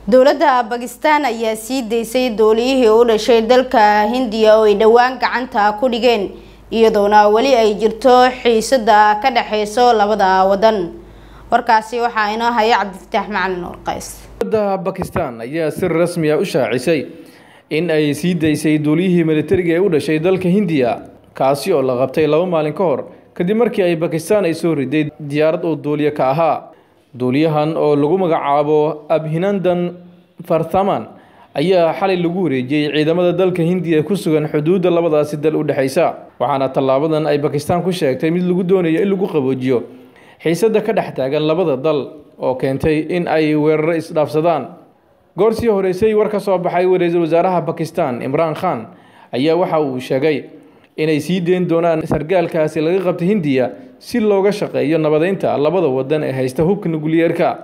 dowladda bakistan ayaa sii daysay dooliyihii u dhashay dalka hindiya oo ay dhowaan gacanta ku dhigeen iyadoona weli ay jirto xiisada ka dhexeyso labada wadan warkaasi waxaa inoo haya cabdifataax macalin warqays dowladda bakistan ayaa si rasmi ah u shaacisay in ay sii daysay duuliyihii militariga ee u dhashay dalka hindiya kaasi oo la qabtay laba maalin ka hor kadib markii ay bakistan ay soo riday diyaarad oo duuliye ka ahaa duuliyahan oo lagu magacaabo abhinandan farthaman ayaa xalay lagu wareejiyey ciidamada dalka hindiya ku sugan xuduudda labadaasi dal u dhexaysa waxaana tallaabadan ay bakistan ku sheegtay mid lagu doonayo in lagu qaboojiyo xiisadda ka dhex taagan labada dal oo keentay in ay weeraro isdhaafsadaan goor sii horeysay war ka soo baxay ra-iisul wasaaraha bakistan imraan khan ayaa waxa uu sheegay inay sii deyn doonaan sargaalkaasi laga qabtay hindiya si looga shaqeeyo nabadeynta labada wadan ee haysta hubka nukliyeerka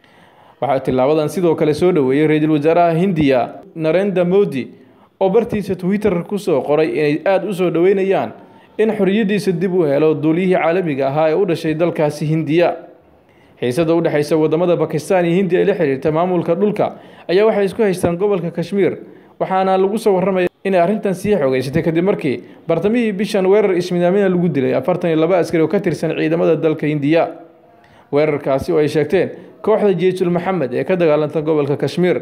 waxaa tilaabadan sidoo kale soo dhoweeyey ra-iisul wasaaraha hindiya narenda modi oo bartiisa twitter kusoo qoray inay aada u soo dhoweynayaan in xoriyadiisa dib u helo duuliyihii caalamiga ahaa ee u dhashay dalkaasi hindiya xiisada u dhexaysa wadamada bakistan iyo hindiya ee la xiriirta maamulka dhulka ayaa waxay isku haystaan gobolka kashmiir waxaana lagu soo warramaya inay arrintan sii xogeysatay kadib markii bartamihii bishan weerar ismidaamina lagu dilay afartan iyo laba askari oo ka tirsan ciidamada dalka hindiya weerarkaasi oo ay sheegteen kooxda jeesul maxamed ee ka dagaalanta gobolka kashmiir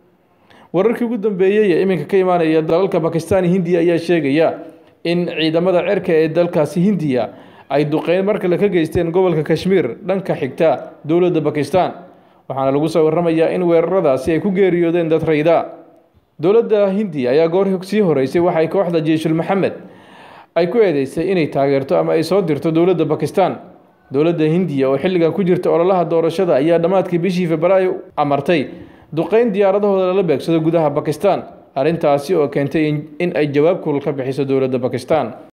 wararkii ugu dambeeyey ee iminka ka imaanaya dalalka bakistan iyo hindiya ayaa sheegaya in ciidamada cerka ee dalkaasi hindiya ay duqeyn mar kale ka geysteen gobolka kashmiir dhanka xigta dowladda bakistan waxaana lagu soo warramayaa in weeraradaasi ay ku geeriyoodeen dad rayda dowladda hindiya ayaa goor sii horeysay waxay kooxda jeeshul maxamed ay ku eedeysay inay taageerto ama ay soo dirto dowladda bakistan dowladda hindiya oo xilligan ku jirta ololaha doorashada ayaa dhammaadkii bishii febraayo amartay duqeyn diyaaradahooda lala beegsado gudaha bakistan arrintaasi oo keentay in ay jawaab kulul ka bixiso dowladda bakistan